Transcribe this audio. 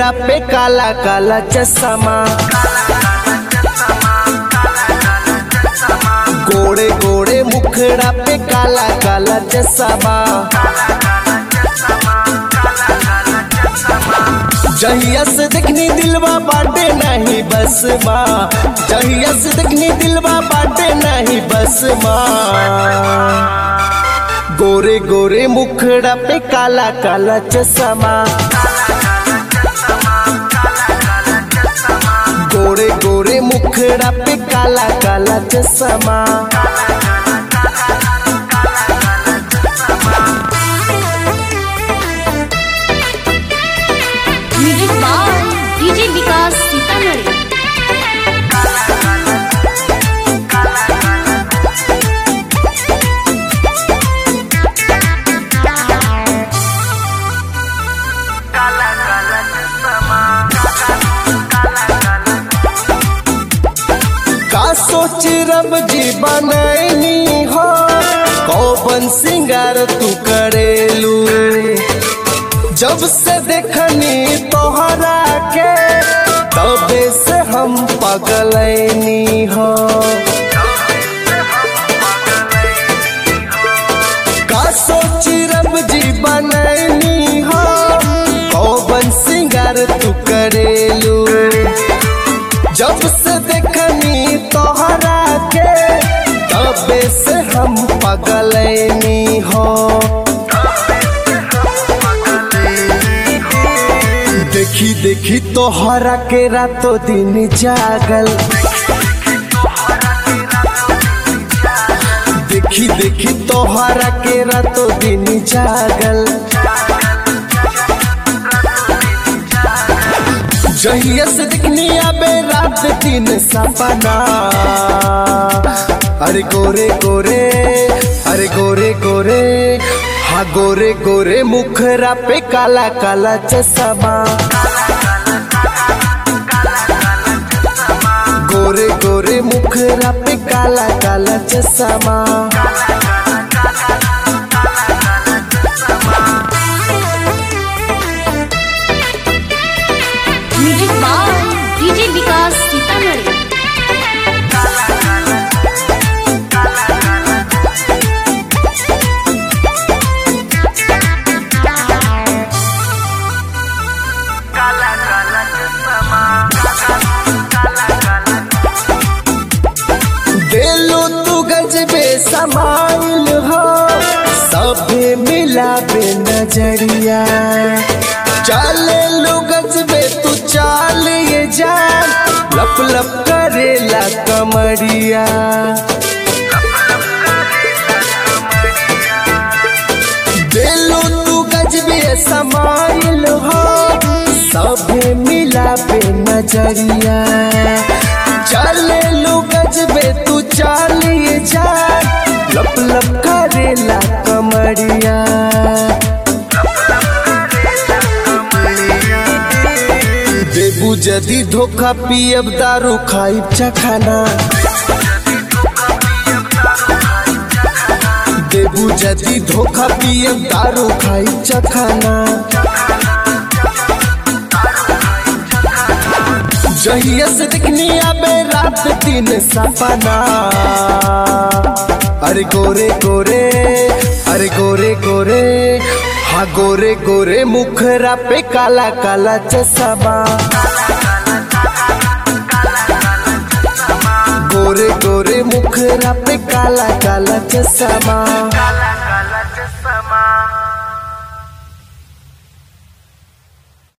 मुखड़ा पे काला काला चश्मा गोड़े गोड़े मुखड़ा पे काला काला चश्मा जहिया से देखनी दिलवा बाटे नहीं बस माँ जहिया से देखनी दिलवा बाटे नहीं बस माँ गोरे गोरे मुखड़ा पे काला काला चश्मा गोरे गोरे मुखड़ा पे काला काला चश्मा music by DJ Vikas Sitamarhi का सोच रब जी बनैनी हो कौन सिंगार तू करेलू जब से देखनी तोहरा के तबे से हम पगलैनी हो का सोच रब जी बनैनी हो कौन सिंगार तू करेलू जब से देखनी तोहरा के तबे से हम पगलैनी हो देखी देखी तोहरा के रातों दिन जागल देखी देखी तोहरा के रातों दिन जागल जहिया से दिखनी आबे रात दिन सपना अरे गोरे गोरे अरे गोरे गोरे हाँ गोरे गोरे मुखरा पे काला काला चश्मा गोरे गोरे मुखरा पे काला काला चश्मा music by DJ Vikas Sitamarhi दिलो तू गजबे समाइल हो सभे मिला बे नजरिया चले लो गजबे तू चाल ये जान लप लप करेला कमरिया दिलो तू गजबे समाइल हो सभे मिला बे नजरिया चले लो गजबे तू चालिए जा लप लप करेला कमरिया देबू जदी धोखा पियब दारू खाइब चखाना देबू जदी धोखा पियब दारू खाइब चखाना जहिया से दिखनी आबे रात दिन सपना अरे गोरे गोरे अरे गोरे गोरे हाँ गोरे गोरे मुखरा पे काला काला चश्मा गोरे गोरे मुखरा पे काला काला चश्मा काला काला चश्मा